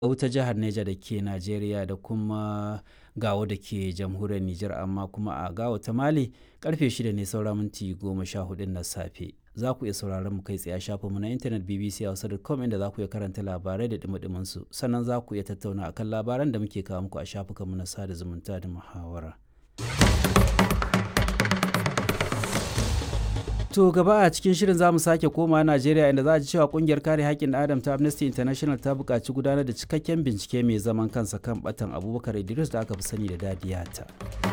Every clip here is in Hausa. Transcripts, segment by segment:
ta jihar Neja da ke Najeriya da kuma Gawo da ke jamhuriyar Nijar amma kuma a Gawo ta Mali karfe 6 ne saura minti 14 na safe. Za ku iya sauraron mu kai tsaye a shafinmu na intanet bbchausa.com inda za ku iya karanta labarai da dumi su sannan za ku iya tattauna akan labaran da muke kawo muku a shafukanmu na sada zumunta da muhawara. To gaba a cikin shirin za mu sake koma Najeriya inda za a ji cewa kungiyar kare haƙƙin Adam ta Amnesty International ta buƙaci gudanar da cikakken bincike mai zaman kansa kan batan Abubakar Idris da aka fi sani da Dadiyata.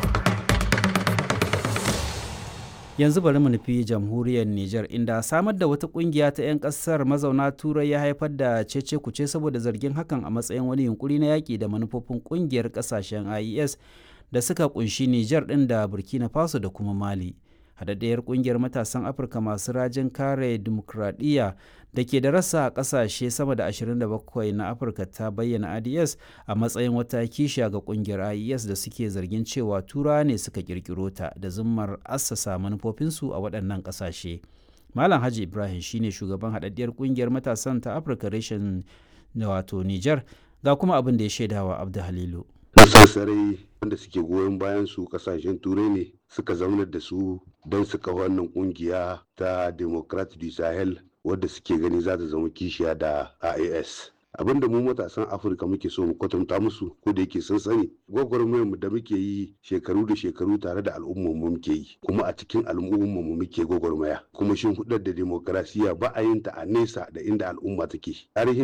Yanzu bari mu nufi jamhuriyar Nijar inda samar da wata kungiya ta 'yan ƙasar mazauna Turai ya haifar da cece kuce saboda zargin hakan a matsayin wani yunkuri na yaƙi da manufofin kungiyar ƙasashen IES da suka kunshi Nijar ɗin da Burkina Faso da kuma Mali. haɗaɗɗiyar ƙungiyar matasan afirka masu rajin kare dimokuraɗiyya da ke da rasa a ƙasashe sama da 27 na afirka ta bayyana ads a matsayin wata kishiya ga ƙungiyar ies da suke zargin cewa tura ne suka ƙirƙiro ta da zummar assasa manufofinsu a waɗannan ƙasashe malam haji ibrahim shine shugaban haɗaɗɗiyar ƙungiyar matasan ta afirka reshen wato niger ga kuma abin da ya shaidawa abdu halilu sassarai wanda suke goyon bayan su kasashen turai ne suka zaunar da su don su kafa wannan kungiya ta democrat du sahel wadda suke gani za ta zama kishiya da ias abinda mu matasan afirka muke so mu kwatanta musu ko da yake sun sani gwagwarmayar mu da muke yi shekaru da shekaru tare da al'ummar mu muke yi kuma a cikin al'ummar mu muke gwagwarmaya kuma shin hudar da demokrasiya ba a yin ta a nesa da inda al'umma take tarihin